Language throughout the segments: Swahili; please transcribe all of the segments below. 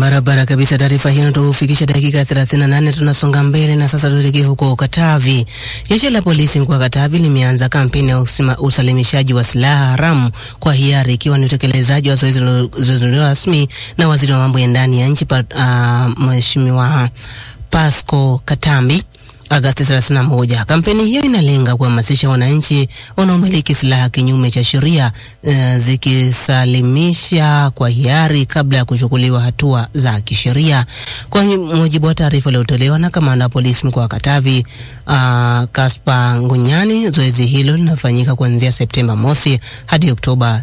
Barabara kabisa. Taarifa hiyo inatufikisha dakika 38. Tunasonga mbele na sasa tuelekee huko Katavi. Jeshi la polisi mkoa wa Katavi limeanza kampeni ya usima, usalimishaji wa silaha haramu kwa hiari ikiwa ni utekelezaji wa zoezi lililozinduliwa rasmi na waziri wa mambo ya ndani ya nchi uh, Mheshimiwa Pasco Katambi Agasti 31. Kampeni hiyo inalenga kuhamasisha wananchi wanaomiliki silaha kinyume cha sheria uh, zikisalimisha kwa hiari kabla ya kuchukuliwa hatua za kisheria. Kwa mujibu wa taarifa iliyotolewa na kamanda wa polisi mkoa wa Katavi uh, Kaspa Ngunyani, zoezi hilo linafanyika kuanzia Septemba mosi hadi Oktoba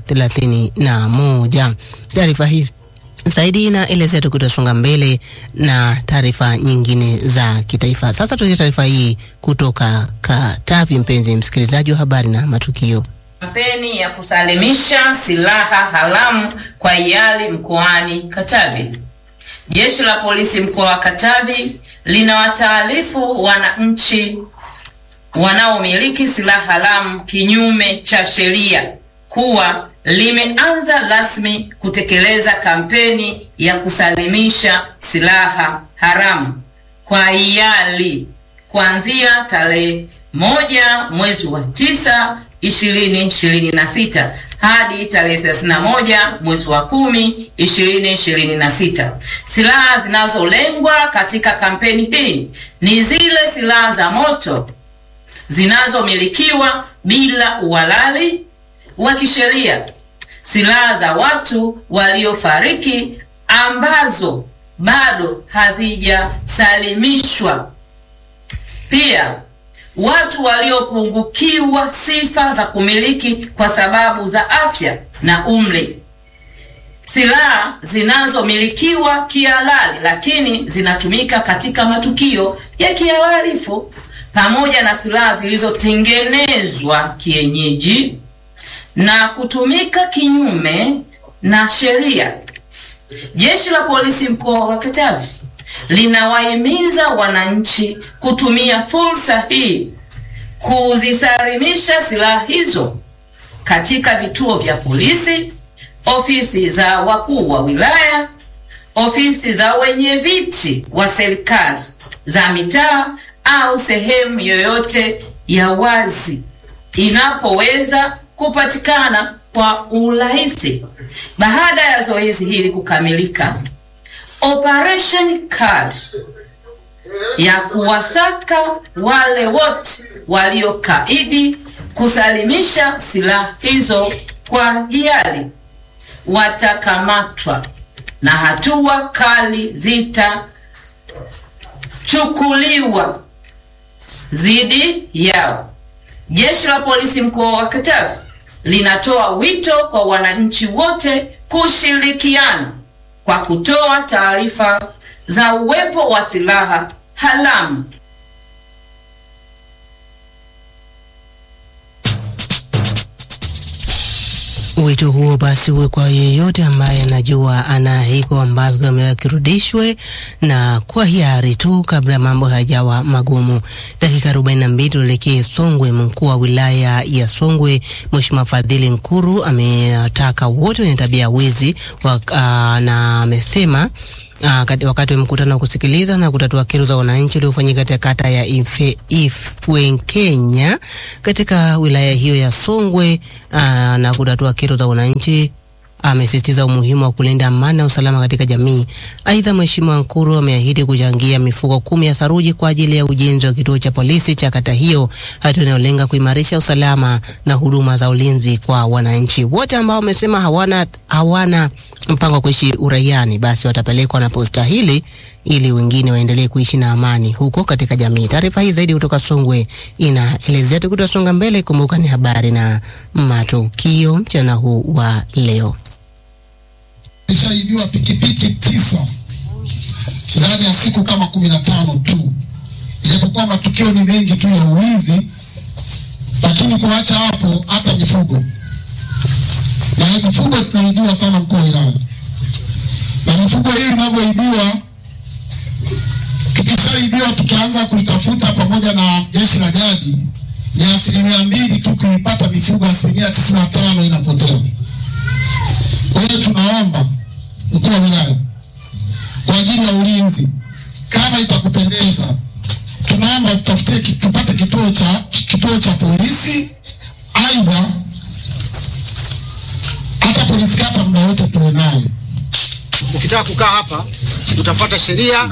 31. Taarifa hii zaidi inaelezea tukitasonga mbele na taarifa nyingine za kitaifa. Sasa tuelekee taarifa hii kutoka Katavi, mpenzi msikilizaji wa habari na matukio. Kampeni ya kusalimisha silaha haramu kwa hiari mkoani Katavi. Jeshi la polisi mkoa wa Katavi linawataarifu wananchi wanaomiliki silaha haramu kinyume cha sheria kuwa limeanza rasmi kutekeleza kampeni ya kusalimisha silaha haramu kwa hiari kuanzia tarehe moja mwezi wa tisa ishirini ishirini na sita hadi tarehe thelathini na moja mwezi wa kumi ishirini ishirini na sita. Silaha zinazolengwa katika kampeni hii ni zile silaha za moto zinazomilikiwa bila uhalali wa kisheria, silaha za watu waliofariki ambazo bado hazijasalimishwa, pia watu waliopungukiwa sifa za kumiliki kwa sababu za afya na umri, silaha zinazomilikiwa kihalali lakini zinatumika katika matukio ya kihalifu, pamoja na silaha zilizotengenezwa kienyeji na kutumika kinyume na sheria. Jeshi la polisi mkoa wa Katavi linawahimiza wananchi kutumia fursa hii kuzisalimisha silaha hizo katika vituo vya polisi, ofisi za wakuu wa wilaya, ofisi za wenye viti wa serikali za mitaa au sehemu yoyote ya wazi inapoweza kupatikana kwa urahisi. Baada ya zoezi hili kukamilika, operation card ya kuwasaka wale wote waliokaidi kusalimisha silaha hizo kwa hiari watakamatwa na hatua kali zitachukuliwa dhidi yao. Jeshi la polisi mkoa wa Katavi linatoa wito kwa wananchi wote kushirikiana kwa kutoa taarifa za uwepo wa silaha haramu. Wito huo basi uwe kwa yeyote ambaye anajua ana hiko ambavyo amewa kirudishwe na kwa hiari tu kabla mambo hayajawa magumu. Dakika 42 tuelekee Songwe. Mkuu wa wilaya ya Songwe Mheshimiwa Fadhili Nkuru ametaka wote wenye tabia ya wizi na amesema Uh, wakati wa mkutano wa kusikiliza na kutatua kero za wananchi uliofanyika katika kata ya Ifwenkenya katika wilaya hiyo ya Songwe uh, na kutatua kero za wananchi amesisitiza umuhimu wa kulinda amani na usalama katika jamii. Aidha, Mheshimiwa Nkuru ameahidi kuchangia mifuko kumi ya saruji kwa ajili ya ujenzi wa kituo cha polisi cha kata hiyo, hatua inayolenga kuimarisha usalama na huduma za ulinzi kwa wananchi wote ambao wamesema hawana hawana mpango wa kuishi uraiani, basi watapelekwa na posta hili ili wengine waendelee kuishi na amani huko katika jamii. Taarifa hii zaidi kutoka Songwe inaelezea. Tukitasonga mbele, kumbuka ni habari na matukio mchana huu wa leo. Ishaibiwa pikipiki tisa ndani ya siku kama kumi na tano tu, ijapokuwa matukio ni mengi tu ya uwizi, lakini kuacha hapo, hata mifugo na mifugo tunaibiwa sana mkuu wa wilaya, na mifugo hii inavyoibiwa, tukishaibiwa tukianza kuitafuta pamoja na jeshi la jadi, ni asilimia mbili tu kuipata mifugo, asilimia tisini na tano inapotea. Kwa hiyo tunaomba mkuu wa wilaya tutafutie ki- tupate kituo cha kituo cha polisi, aidha hata polisi kata muda wote tuwe nayo. Ukitaka kukaa hapa utafuata sheria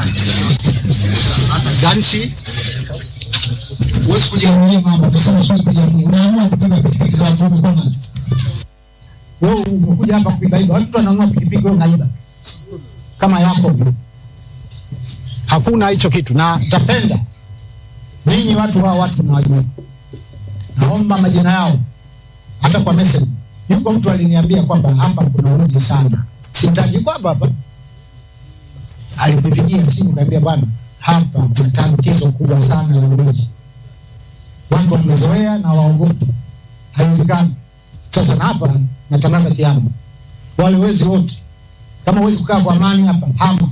za nchi. Huwezi kuja Kujiamulia mambo, nasema siwezi kujiamulia. Unaamua kubeba pikipiki za watu umekuwa nazo. wewe, umekuja hapa kuibaiba. Watu wananunua pikipiki, wewe unaiba kama yako vile. Hakuna hicho kitu, na tapenda ninyi watu hawa, watu nawajua, naomba majina yao hata kwa message. Yuko mtu aliniambia kwamba hapa kuna wizi sana, sitaki kwamba hapa alinipigia simu kaambia, bwana, hapa kuna tatizo kubwa sana la wizi, watu wamezoea na waogopi, haiwezekani. Sasa na hapa natangaza kiama, wale wezi wote, kama huwezi kukaa kwa amani hapa, hama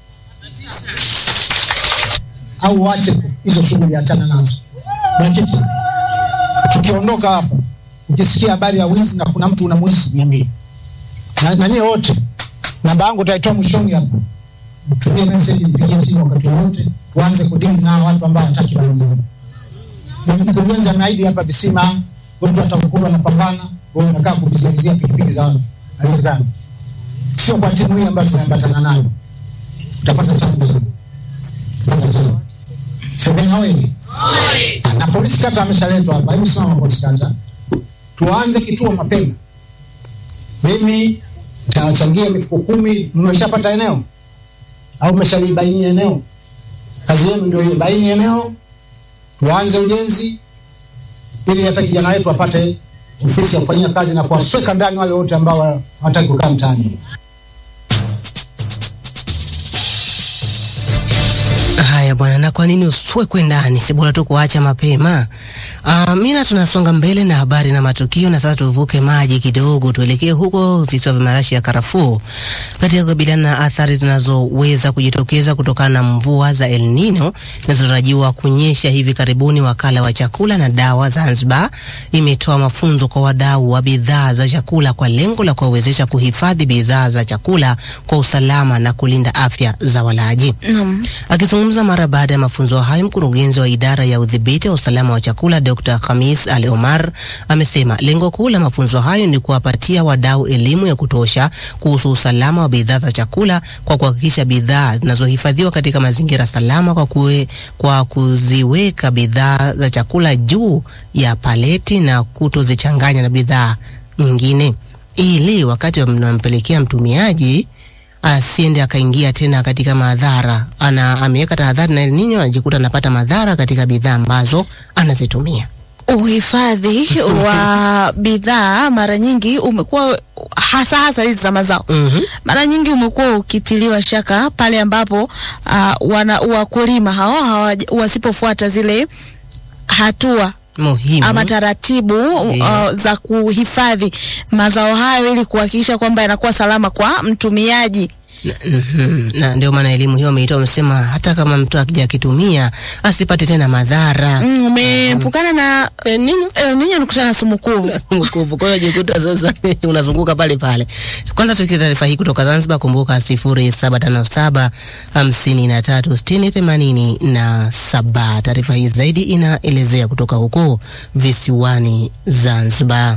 au uache hizo shughuli, achana nazo. Mwenyekiti, tukiondoka hapa, ukisikia habari ya wizi na kuna mtu unamwisi, niambie na, na nyie wote, namba yangu utaitoa mwishoni hapa, mtumie message, mpigie simu wakati wowote, tuanze kudili na hawa watu ambao hawataki maendeleo. Mkurugenzi ameahidi hapa visima, watu watakukula wanapambana, wewe unakaa kuvizimizia pikipiki za watu, haiwezekani. Sio kwa timu hii ambayo tumeambatana nayo, utapata tabu sana, utapata tabu. Febena wewe na polisi kata ameshaletwa hapa. Hebu simama polisi kata, tuanze kituo mapema. Mimi nitawachangia mifuko kumi. Mmeshapata eneo au mmeshalibainia eneo? Kazi yenu ndio hiyo, baini eneo, tuanze ujenzi ili hata kijana wetu apate ofisi ya kufanyia kazi na kuwasweka ndani wale wote ambao hawataki kukaa mtaani. Haya bwana, na kwa nini uswekwe ndani? Si bora tu kuacha mapema. Uh, mina tunasonga mbele na habari na matukio, na sasa tuvuke maji kidogo, tuelekee huko visiwa vya marashi ya karafuu katika kukabiliana na athari zinazoweza kujitokeza kutokana na mvua za El Nino zinazotarajiwa kunyesha hivi karibuni. Wakala wa chakula na dawa Zanzibar imetoa mafunzo kwa wadau wa bidhaa za chakula kwa lengo la kuwawezesha kuhifadhi bidhaa za chakula kwa usalama na kulinda afya za walaji. Naam. Akizungumza mara baada ya mafunzo hayo, mkurugenzi wa idara ya udhibiti wa usalama wa chakula Dr. Khamis Ali Omar amesema lengo kuu la mafunzo hayo ni kuwapatia wadau elimu ya kutosha kuhusu usalama wa bidhaa za chakula kwa kuhakikisha bidhaa zinazohifadhiwa katika mazingira salama kwa, kue, kwa kuziweka bidhaa za chakula juu ya paleti na kutozichanganya na bidhaa nyingine ili wakati wanampelekea mtumiaji asiende akaingia tena katika madhara. Ana ameweka tahadhari na El Nino, anajikuta anapata madhara katika bidhaa ambazo anazitumia. Uhifadhi wa bidhaa mara nyingi umekuwa hasa hasa hizi za mazao Mhm. mara nyingi umekuwa ukitiliwa shaka pale ambapo uh, wana wakulima hao hawaja- wasipofuata zile hatua Muhimu. ama taratibu Yeah. uh, za kuhifadhi mazao hayo ili kuhakikisha kwamba yanakuwa salama kwa mtumiaji. Na- mhm. na ndio maana elimu hiyo ameitoa, amesema hata kama mtu akija akitumia asipate tena madhara. Mm, Umeepukana na El Nino eh, ninyi nikutana na sumu kuvu. nguvu. Kwa hiyo jikuta sasa unazunguka pale pale. Kwanza tukikia taarifa hii kutoka Zanzibar, kumbuka sifuri saba tano saba hamsini na tatu sitini themanini na saba. Taarifa hii zaidi inaelezea kutoka huko visiwani Zanzibar.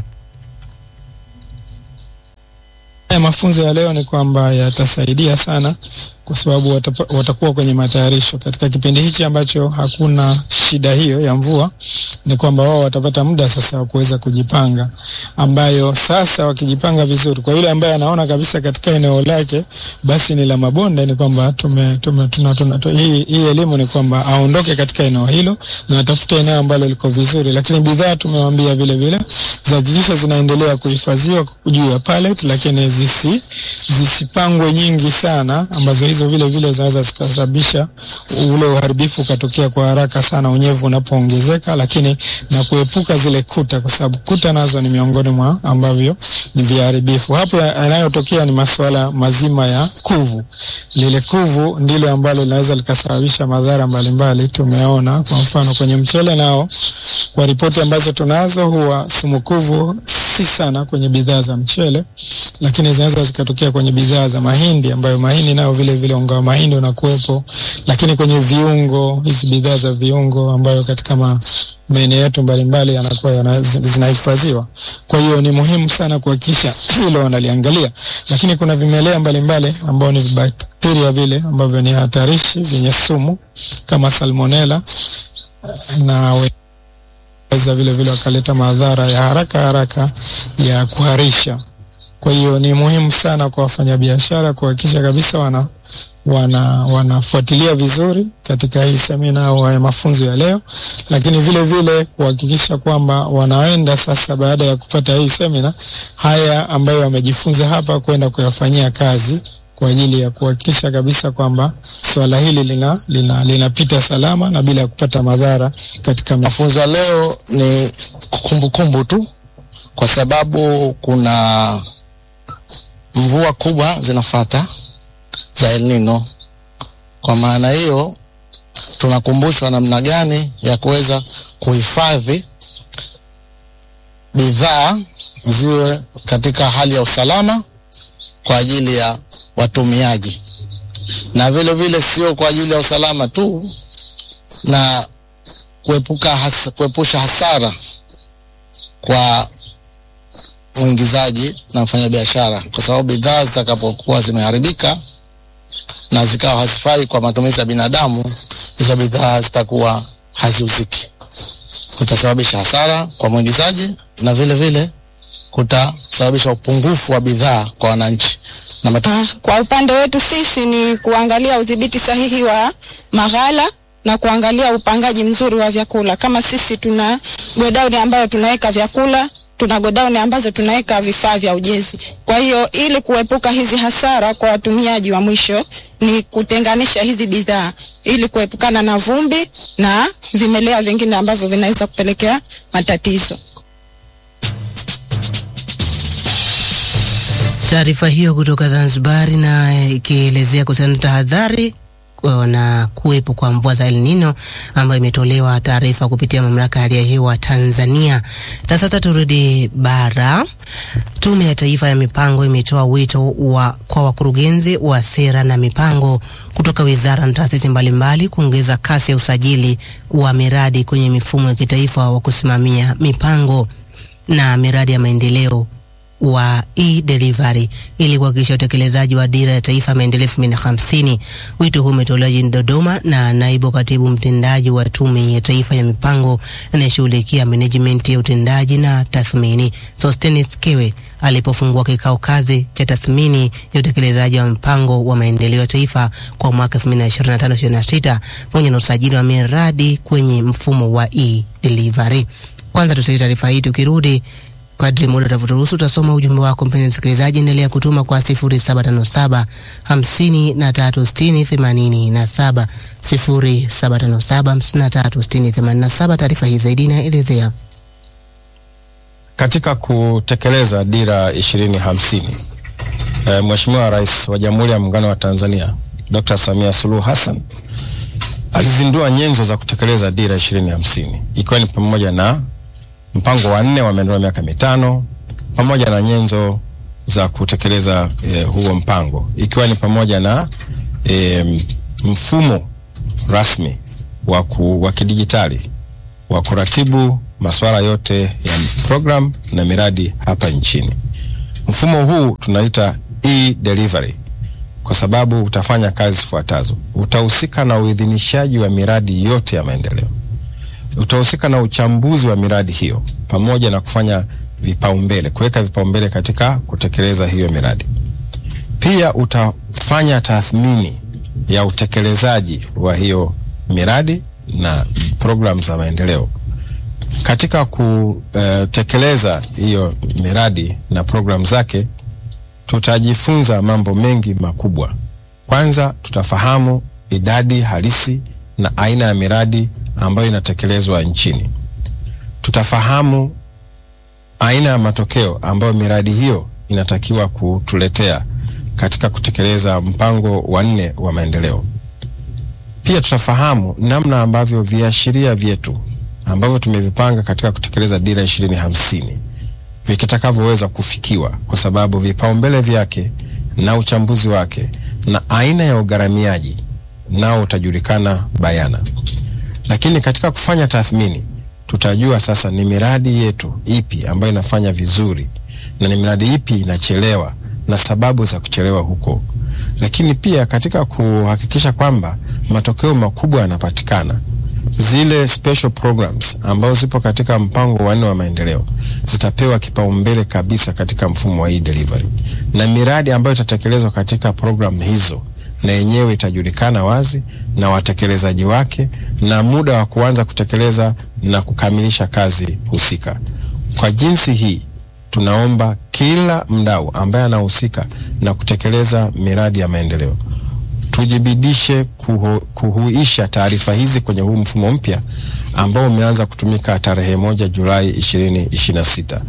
Haya mafunzo ya leo ni kwamba yatasaidia sana kwa sababu watapa- watakuwa kwenye matayarisho katika kipindi hichi ambacho hakuna shida hiyo ya mvua. Ni kwamba wao watapata muda sasa wa kuweza kujipanga, ambayo sasa wakijipanga vizuri, kwa yule ambaye anaona kabisa katika eneo lake basi ni la mabonde, ni kwamba tume, tume, tuna, tuna, tu, hii, hii elimu ni kwamba aondoke katika eneo hilo na atafute eneo ambalo liko vizuri, lakini bidhaa tumewaambia vile vile zihakikisha zinaendelea kuhifadhiwa juu ya pallet, lakini zisi zisipangwe nyingi sana, ambazo hizo vile vile zinaweza zikasababisha ule uharibifu ukatokea kwa haraka sana unyevu unapoongezeka, lakini na kuepuka zile kuta, kwa sababu kuta nazo ni miongoni mwa ambavyo ni viharibifu. Hapo ya- yanayotokea ni masuala mazima ya kuvu. Lile kuvu ndilo ambalo linaweza likasababisha madhara mbalimbali. Tumeona kwa mfano kwenye mchele nao kwa ripoti ambazo tunazo huwa sumukuvu si sana kwenye bidhaa za mchele, lakini zinaweza zikatokea kwenye bidhaa za mahindi, ambayo mahindi nayo vile vile unga wa mahindi unakuwepo, lakini kwenye viungo, hizi bidhaa za viungo ambayo katika ma, maeneo yetu mbalimbali yanakuwa yana, zinahifadhiwa. Kwa hiyo ni muhimu sana kuhakikisha hilo wanaliangalia, lakini kuna vimelea mbalimbali ambao ni bakteria vile ambavyo ni hatarishi vyenye sumu kama salmonella na weza vile vile wakaleta madhara ya haraka haraka ya kuharisha. Kwa hiyo ni muhimu sana kwa wafanyabiashara kuhakikisha kabisa wana wana wanafuatilia vizuri katika hii semina au haya mafunzo ya leo, lakini vile vile kuhakikisha kwamba wanaenda sasa, baada ya kupata hii semina, haya ambayo wamejifunza hapa kwenda kuyafanyia kazi kwa ajili ya kuhakikisha kabisa kwamba swala hili lina lina linapita salama na bila ya kupata madhara katika Mafunzo ya leo ni kumbukumbu tu, kwa sababu kuna mvua kubwa zinafata za El Nino. Kwa maana hiyo, tunakumbushwa namna gani ya kuweza kuhifadhi bidhaa ziwe katika hali ya usalama kwa ajili ya watumiaji, na vile vile sio kwa ajili ya usalama tu na kuepuka has, kuepusha hasara kwa mwingizaji na mfanyabiashara, kwa sababu bidhaa zitakapokuwa zimeharibika na zikawa hazifai kwa matumizi ya binadamu, hizo bidhaa zitakuwa haziuziki, kutasababisha hasara kwa mwingizaji na vile vile kutasababisha upungufu wa bidhaa kwa wananchi na matu... Ah, Kwa upande wetu sisi ni kuangalia udhibiti sahihi wa maghala na kuangalia upangaji mzuri wa vyakula. Kama sisi tuna godauni ambayo tunaweka vyakula, tuna godauni ambazo tunaweka vifaa vya ujenzi. Kwa hiyo ili kuepuka hizi hasara kwa watumiaji wa mwisho ni kutenganisha hizi bidhaa ili kuepukana na vumbi na vimelea vingine ambavyo vinaweza kupelekea matatizo. Taarifa hiyo kutoka Zanzibar na ikielezea kuhusiana na tahadhari kwa- na kuwepo kwa mvua za El Nino ambayo imetolewa taarifa kupitia mamlaka ya hali ya hewa Tanzania. Na sasa turudi bara. Tume ya Taifa ya Mipango imetoa wito wa kwa wakurugenzi wa sera na mipango kutoka wizara na taasisi mbalimbali kuongeza kasi ya usajili wa miradi kwenye mifumo ya kitaifa wa kusimamia mipango na miradi ya maendeleo wa e-delivery ili kuhakikisha utekelezaji wa dira ya taifa ya maendeleo elfu mbili na hamsini. Wito huu umetolewa jijini Dodoma na naibu katibu mtendaji wa Tume ya Taifa ya Mipango anayeshughulikia management ya utendaji na tathmini, Sostenes Kewe alipofungua kikao kazi cha tathmini ya utekelezaji wa mpango wa maendeleo ya taifa kwa mwaka 2025-2026 pamoja na usajili wa miradi kwenye mfumo wa e-delivery. Kwanza tusikie taarifa hii tukirudi Kadri muda utavyoruhusu utasoma ujumbe wako mpenzi msikilizaji, endelea kutuma kwa 0757 5360 87 0757 5360 87. Taarifa hii zaidi inaelezea Katika kutekeleza dira ishirini hamsini e, Mheshimiwa Rais wa Jamhuri ya Muungano wa Tanzania Dr. Samia Suluhu Hassan alizindua nyenzo za kutekeleza dira ishirini hamsini ikiwa ni pamoja na mpango wa nne wa maendeleo ya miaka mitano pamoja na nyenzo za kutekeleza e, huo mpango ikiwa ni pamoja na e, mfumo rasmi wa, ku, wa kidijitali wa kuratibu masuala yote ya program na miradi hapa nchini. Mfumo huu tunaita e-delivery kwa sababu utafanya kazi zifuatazo: utahusika na uidhinishaji wa miradi yote ya maendeleo, utahusika na uchambuzi wa miradi hiyo pamoja na kufanya vipaumbele, kuweka vipaumbele katika kutekeleza hiyo miradi. Pia utafanya tathmini ya utekelezaji wa hiyo miradi na programu za maendeleo. Katika kutekeleza hiyo miradi na programu zake, tutajifunza mambo mengi makubwa. Kwanza, tutafahamu idadi halisi na aina ya miradi ambayo inatekelezwa nchini. Tutafahamu aina ya matokeo ambayo miradi hiyo inatakiwa kutuletea katika kutekeleza mpango wa nne wa maendeleo. Pia tutafahamu namna ambavyo viashiria vyetu ambavyo tumevipanga katika kutekeleza dira ishirini hamsini vikitakavyoweza kufikiwa, kwa sababu vipaumbele vyake na uchambuzi wake na aina ya ugharamiaji nao utajulikana bayana. Lakini katika kufanya tathmini, tutajua sasa ni miradi yetu ipi ambayo inafanya vizuri na ni miradi ipi inachelewa na sababu za kuchelewa huko. Lakini pia katika kuhakikisha kwamba matokeo makubwa yanapatikana, zile special programs ambazo zipo katika mpango wa nne wa maendeleo zitapewa kipaumbele kabisa katika mfumo wa e-delivery, na miradi ambayo itatekelezwa katika program hizo na yenyewe itajulikana wazi na watekelezaji wake na muda wa kuanza kutekeleza na kukamilisha kazi husika. Kwa jinsi hii, tunaomba kila mdau ambaye anahusika na kutekeleza miradi ya maendeleo tujibidishe kuhu, kuhuisha taarifa hizi kwenye huu mfumo mpya ambao umeanza kutumika tarehe moja Julai 2026.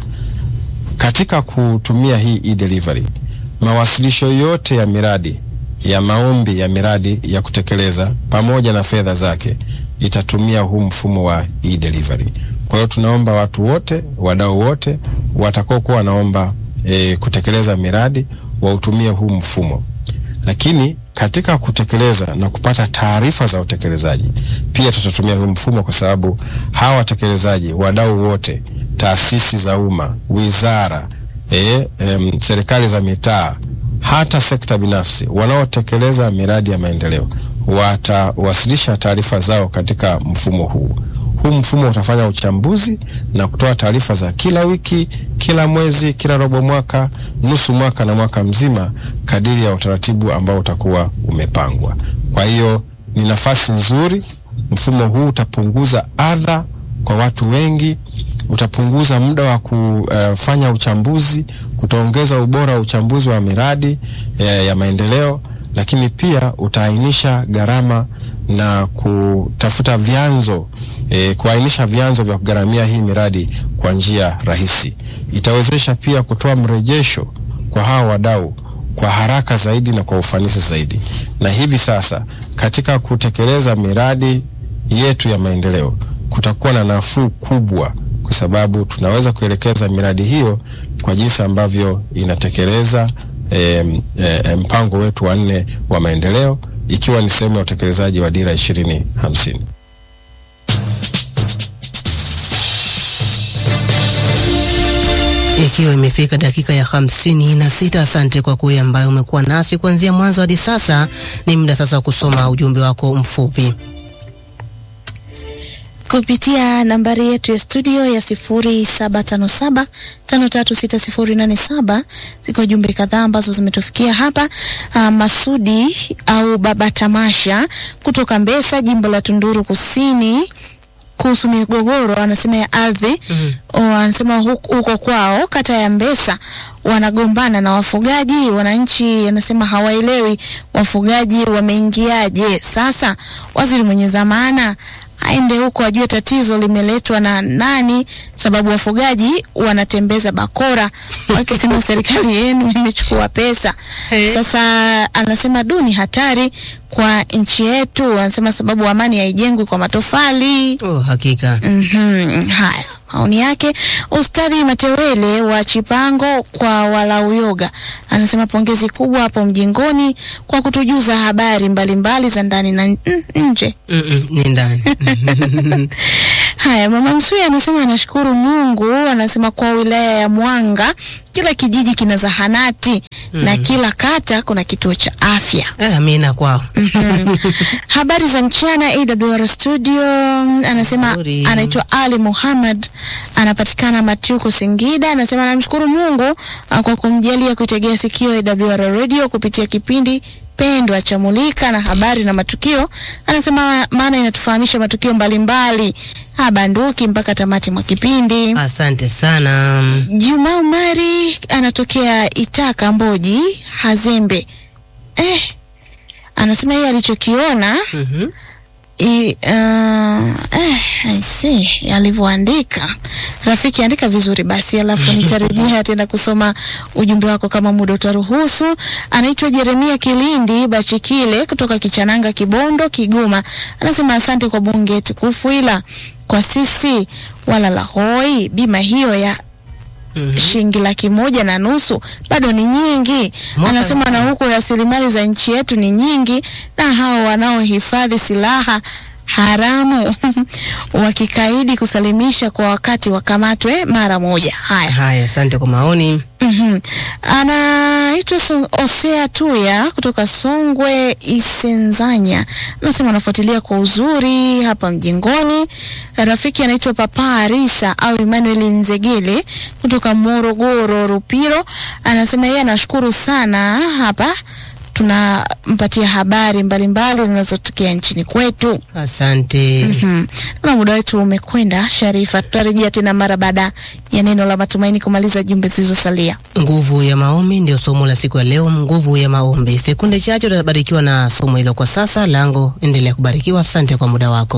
Katika kutumia hii e-delivery, mawasilisho yote ya miradi ya maombi ya miradi ya kutekeleza pamoja na fedha zake itatumia huu mfumo wa e-delivery. Kwa hiyo tunaomba watu wote, wadau wote watakao kuwa wanaomba e, kutekeleza miradi wautumie huu mfumo. Lakini katika kutekeleza na kupata taarifa za utekelezaji pia tutatumia huu mfumo, kwa sababu hawa watekelezaji, wadau wote, taasisi za umma, wizara, e, e, serikali za mitaa, hata sekta binafsi wanaotekeleza miradi ya maendeleo watawasilisha taarifa zao katika mfumo huu. Huu mfumo utafanya uchambuzi na kutoa taarifa za kila wiki, kila mwezi, kila robo mwaka, nusu mwaka na mwaka mzima kadiri ya utaratibu ambao utakuwa umepangwa. Kwa hiyo ni nafasi nzuri. Mfumo huu utapunguza adha kwa watu wengi, utapunguza muda wa kufanya uchambuzi, kutaongeza ubora wa uchambuzi wa miradi ya, ya maendeleo, lakini pia utaainisha gharama na kutafuta vyanzo e, kuainisha vyanzo vya kugharamia hii miradi kwa njia rahisi. Itawezesha pia kutoa mrejesho kwa hawa wadau kwa haraka zaidi na kwa ufanisi zaidi. Na hivi sasa katika kutekeleza miradi yetu ya maendeleo kutakuwa na nafuu kubwa, kwa sababu tunaweza kuelekeza miradi hiyo kwa jinsi ambavyo inatekeleza e, e, mpango wetu wa nne wa maendeleo ikiwa ni sehemu ya utekelezaji wa dira ishirini hamsini. Ikiwa imefika dakika ya hamsini na sita. Asante kwa kuwe ambaye umekuwa nasi kuanzia mwanzo hadi sasa. Ni muda sasa wa kusoma ujumbe wako mfupi kupitia nambari yetu ya studio ya sifuri saba tano saba tano tatu sita sifuri nane saba. Ziko jumbe kadhaa ambazo zimetufikia hapa. Uh, Masudi au Baba Tamasha kutoka Mbesa, jimbo la Tunduru Kusini kuhusu migogoro anasema ya ardhi mm -hmm. Anasema huko kwao kata ya Mbesa wanagombana na wafugaji. Wananchi anasema hawaelewi wafugaji wameingiaje. Sasa waziri mwenye dhamana aende huko ajue tatizo limeletwa na nani, sababu wafugaji wanatembeza bakora wakisema serikali yenu imechukua pesa. Sasa anasema duni hatari kwa nchi yetu, anasema sababu amani haijengwi kwa matofali. Oh, hakika. Mhm, haya maoni yake. Ustadhi Matewele wa Chipango kwa Walauyoga anasema pongezi kubwa hapo mjengoni kwa kutujuza habari mbalimbali mbali za ndani na nje. Mm -mm, ni ndani. Haya, mama Msuya anasema anashukuru Mungu, anasema kwa wilaya ya Mwanga kila kijiji kina zahanati mm. na kila kata kuna kituo cha afya. Eh, amina kwao. Habari za mchana AWR studio, anasema anaitwa Ali Muhammad, anapatikana Matuko Singida. Anasema anamshukuru Mungu kwa kumjalia kuitegea sikio AWR radio kupitia kipindi pendwa cha Mulika na habari na matukio. Anasema maana inatufahamisha matukio mbalimbali habanduki mpaka tamati mwa kipindi. Asante sana. Juma Umari anatokea Itaka Mboji Hazembe. Eh, anasema yeye alichokiona mm -hmm. I, uh, eh, I see alivyoandika rafiki, andika vizuri basi, alafu nitarejea tena kusoma ujumbe wako kama muda utaruhusu. Anaitwa Jeremia Kilindi Bachikile kutoka Kichananga, Kibondo, Kigoma. Anasema asante kwa bunge tukufu, ila kwa sisi wala la hoi bima hiyo ya Mhm. shilingi laki moja na nusu bado ni nyingi. Mwaka Anasema na huku rasilimali za nchi yetu ni nyingi, na hao wanaohifadhi silaha haramu wakikaidi kusalimisha kwa wakati wakamatwe mara moja. Haya. Haya, asante kwa maoni. Mhm. Anaitwa Song- Osea Tuya kutoka Songwe Isenzanya, anasema anafuatilia kwa uzuri hapa mjengoni. Rafiki anaitwa Papa Arisa au Emmanuel Nzegele kutoka Morogoro Rupiro, anasema yeye anashukuru sana hapa tunampatia habari mbalimbali zinazotokea nchini kwetu. Asante. Mhm. Na muda wetu umekwenda, Sharifa. Tutarejea tena mara baada ya neno la matumaini kumaliza jumbe zilizosalia. Nguvu ya maombi ndio somo la siku ya leo. Nguvu ya maombi. Sekunde chache utabarikiwa na somo hilo. Kwa sasa lango, endelea kubarikiwa. Asante kwa muda wako.